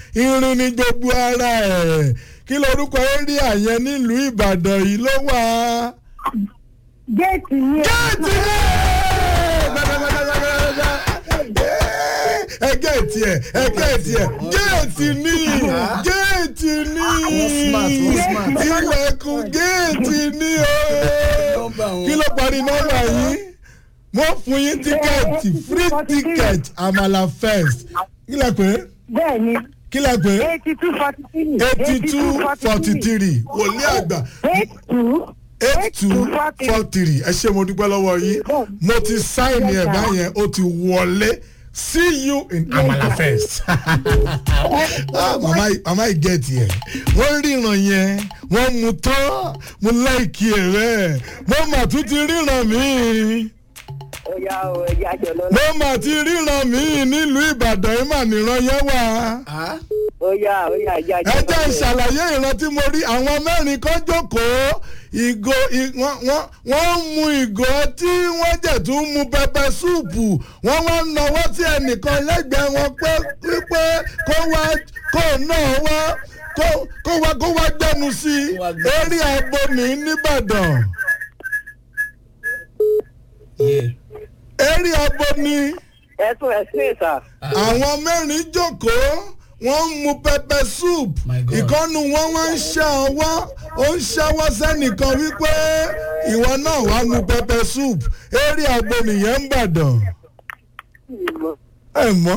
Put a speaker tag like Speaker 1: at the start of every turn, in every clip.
Speaker 1: irin ní gbogbo ara ẹ̀ kí lorúkọ area yẹn nílùú ìbàdàn yìí ló wà.
Speaker 2: géètì yẹn.
Speaker 1: géètì ẹgẹ́ tiẹ̀ ẹgẹ́ tiẹ̀ géètì ní géètì ní
Speaker 3: smart, wọ́n smart.
Speaker 1: ilẹ̀kùn géètì ní o kí ló parí nọ́mbà yín mo fún yín tíkẹ́ẹ̀tì free ticket àmàlà first kí lẹ pé
Speaker 2: bẹ́ẹ̀ ni
Speaker 1: kí lẹ pé
Speaker 2: eighty two forty three.
Speaker 1: eighty two forty three wòlíì àgbà
Speaker 2: eight two.
Speaker 1: eight two four three ẹ ṣe mo dúpẹ́ lọ́wọ́ yín mo ti sáìnì ẹ̀ báyẹn ó ti wọlé see you in amala first ah, mama mama i get yẹ wọ́n ríran yẹn wọ́n mu tán mo láìkí ẹ̀ rẹ̀ mo mà tún ti ríran míì
Speaker 2: ó yá o ẹ̀jẹ̀ àjọ lọ́la.
Speaker 1: mo mà ti ríran míì nílùú ìbàdàn yìí mà níran yẹn wà
Speaker 2: ó yá ó yá ẹ̀jẹ̀ àjọ
Speaker 1: ẹ jẹ́ ìṣàlàyé ìran tí mo rí àwọn mẹ́rin kan jókòó ìgò ì- wọ́n wọ́n- wọ́n ń mu ìgò tí wọ́n jẹ̀ tún mu pẹpẹ súùpù wọ́n wá ń nawọ́ sí ẹnìkan lẹ́gbẹ̀ẹ́ wọn pé pípé kó wá kó náà wá kó kó wá kó wá gbẹnu sí i eré abomi nìbàdàn eré abomi
Speaker 2: ẹ̀sùn ẹ̀sùn ìsà.
Speaker 1: àwọn mẹ́rin jókòó wọ́n ń mu pẹpẹ soup
Speaker 3: My God.
Speaker 1: ìkọ́nu wọn wá ń ṣá ọwọ́ ó ń ṣáwọ́ sẹ́nìkan wípé ìwọ náà wá mu pẹpẹ soup eré àgbo nìyẹn ń bàdàn ẹ mọ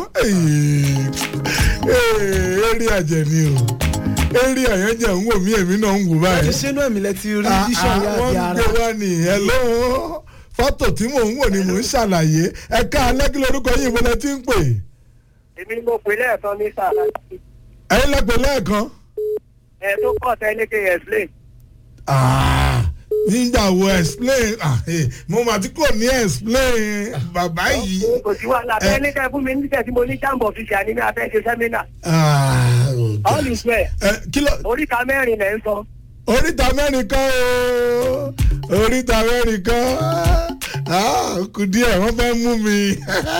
Speaker 1: eré àjẹ ni o eré àyànjẹ ń wò mí èmi náà ń wò
Speaker 3: ti
Speaker 1: báyìí
Speaker 3: ṣe inú ẹ̀mí lẹ ti rí
Speaker 1: Ah,
Speaker 3: vision
Speaker 1: ah,
Speaker 3: yá
Speaker 1: wọ́n
Speaker 3: àti
Speaker 1: ń
Speaker 3: ara
Speaker 1: gbé wá ní hello fọ́tò tí mò ń wò ni mò ń ṣàlàyé ẹ̀ka alẹ́ kí lorúkọ yìí mo lẹ ti ń pè
Speaker 2: èmi ni mo pè lẹ́ẹ̀kan ní sáà
Speaker 1: ẹ̀yin lẹ́pẹ̀ lẹ́ẹ̀kan.
Speaker 2: ẹ̀ tó pọ̀ tẹ́lẹ̀ kí ẹ̀ sílẹ̀.
Speaker 1: Ah, nígbà wo explain ah, eh, mo mà tí kò ní explain bàbá yìí.
Speaker 2: kò sí wàhálà
Speaker 1: Eh.
Speaker 2: tẹ́lẹ̀ kẹ́ fún mi nígbà tí mo ní jàǹbọ̀ fi ṣe àníní afẹ́ ṣe sẹ́mínà.
Speaker 1: Ah, oh God.
Speaker 2: all is well
Speaker 1: Eh, kí ló
Speaker 2: oríta mẹ́rin lẹ́ ń sọ.
Speaker 1: oríta mẹ́rin kan o oríta mẹ́rin kan Ah, ó kù díẹ̀ wọ́n fẹ́ mú mi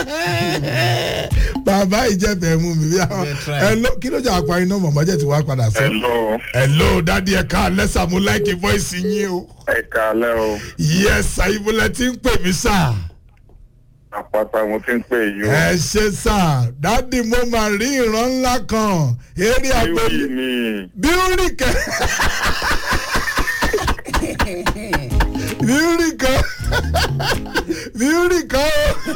Speaker 1: bàbá ìjẹ́bẹ̀ mú mi bí àwọn
Speaker 3: Yeah, try.
Speaker 1: Hello, kí ló jẹ́ àpá iná mọ̀mọ́jẹ́ tí wàá padà sọ.
Speaker 4: Hello,
Speaker 1: hello dádì ẹ̀ka lẹ́sà mo láìkí voice yín o.
Speaker 4: ẹ káalẹ́ o.
Speaker 1: yes àyíbólẹ̀ tí ń pè mí sáà.
Speaker 4: Àpáta mo ti ń pè yín o.
Speaker 1: ẹ ṣe sá dádì mo máa rí ìran ńlá kan eré
Speaker 4: Bíwì
Speaker 1: àgbẹ̀
Speaker 4: ni.
Speaker 1: bíúrì kan bíúrì kan bíúrì kan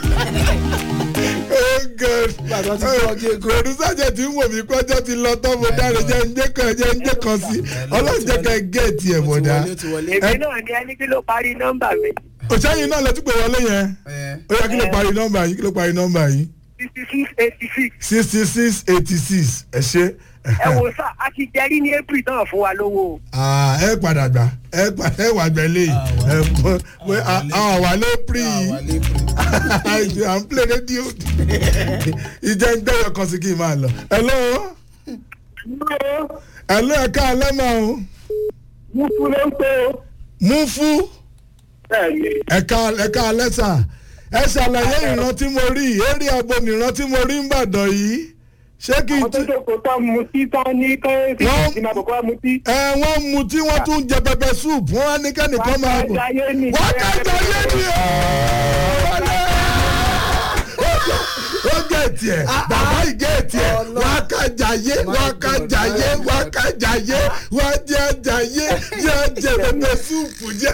Speaker 1: oh god
Speaker 3: Bàbá ti kọ́ ọjọ́ èkó.
Speaker 1: pẹ̀lúsàjẹ̀ tí ń wò mí kọjọ́ ti lọ tán mo dáre jẹ́ ń jẹ́ kan jẹ́ ń jẹ́ kan sí ọlọ́run jẹ́ ká gẹ̀ẹ́tì ẹ̀
Speaker 3: Ó ti
Speaker 1: bọ̀dá
Speaker 3: wọlé, ó ti wọlé.
Speaker 2: èmi náà ní ẹni kí ló parí nọ́mbà mi
Speaker 1: òṣèyìn náà lẹ́tí pé wọlé yẹn
Speaker 3: Eh,
Speaker 1: ó yẹ kí ló parí nọ́mbà yìí kí ló parí nọ́mbà yìí
Speaker 2: sixty six eighty six.
Speaker 1: sixty six eighty six ẹ ṣe.
Speaker 2: ẹ wò sá a ti jẹrí ní april náà fún wa lówó o.
Speaker 1: Ah, ẹ padà gbà ẹ padà ẹ wà gbẹ léyìí ẹ pọ pé àwọn wà lé pírí
Speaker 3: àwa lè pè.
Speaker 1: à ń play rédíò ìjẹ́ ń gbẹ́yọ̀ kan sí kí n máa lọ. hello hello ẹ̀ka alẹ́ máa o
Speaker 2: mo fún ló ń pé o.
Speaker 1: mú fún
Speaker 2: bẹ́ẹ̀ni
Speaker 1: ẹ̀ka ẹ̀ka alẹ́ sà ẹ ṣàlàyé ìran tí mo rí eré abo nìran tí mo rí ń bàdàn yìí ṣé kí n
Speaker 2: àwọn tó
Speaker 1: tún
Speaker 2: jókòó tán mu tí tán ní kẹ́hìntì
Speaker 1: Wọ́n-
Speaker 2: tí máa bọ̀ kó wá mu tí.
Speaker 1: ẹ wọ́n mu tí wọ́n tún jẹ pẹpẹ soup wọ́n á ní kẹ́nìkan máa bọ̀.
Speaker 2: wákàtí ayé ni.
Speaker 1: wákàtí ayé ni o. ó gé tiẹ̀ bàbá yìí gé tiẹ̀ wákàjáyé wákàjáyé wákàjáyé wájájáyé jẹjẹ pẹpẹ súùpù jẹ.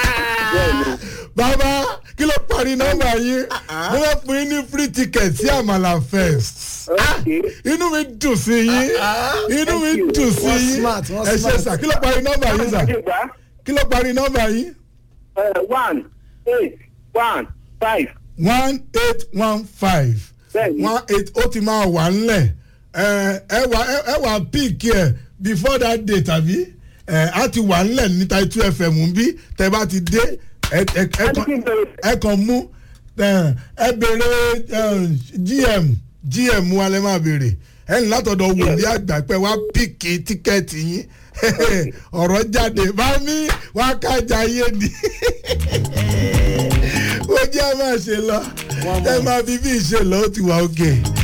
Speaker 1: bàbá kí ló parí nọ́mbà yín mo fẹ́ fún yín ní free ticket sí àmàlà first
Speaker 2: Okay.
Speaker 1: inú mi dùn sí yín inú mi dùn sí
Speaker 3: Wọ́n
Speaker 1: yín
Speaker 3: smart, wọ́n
Speaker 1: ẹ ṣe
Speaker 3: smart.
Speaker 1: sà kí ló parí nọ́mbà yín sà
Speaker 2: Àjẹgbá,
Speaker 1: kí ló parí nọ́mbà yín.
Speaker 2: eh, one eight one five.
Speaker 1: one eight one five
Speaker 2: Bẹ́ẹ̀ni.
Speaker 1: one eight ó ti máa wà ńlẹ̀ ẹ ẹ wà ẹ- ẹ wà píìkì ẹ before that day tàbí ẹ á ti wà ńlẹ̀ ní Taitu FM ń bí tẹ bá ti dé ẹ ẹ ẹ kàn ẹ kàn mú ẹ ẹ béèrè ẹ, GM GM wa lẹ máa béèrè ẹ ní látọ̀dọ̀ wòlíì àgbà pé wá píìkì tíkẹ́ẹ̀tì yín ọ̀rọ̀ jáde bá mi wá kájà yé ni ó jẹ́ máa ṣe lọ ẹ máa fi bí ìṣe lọ ó ti wà òkè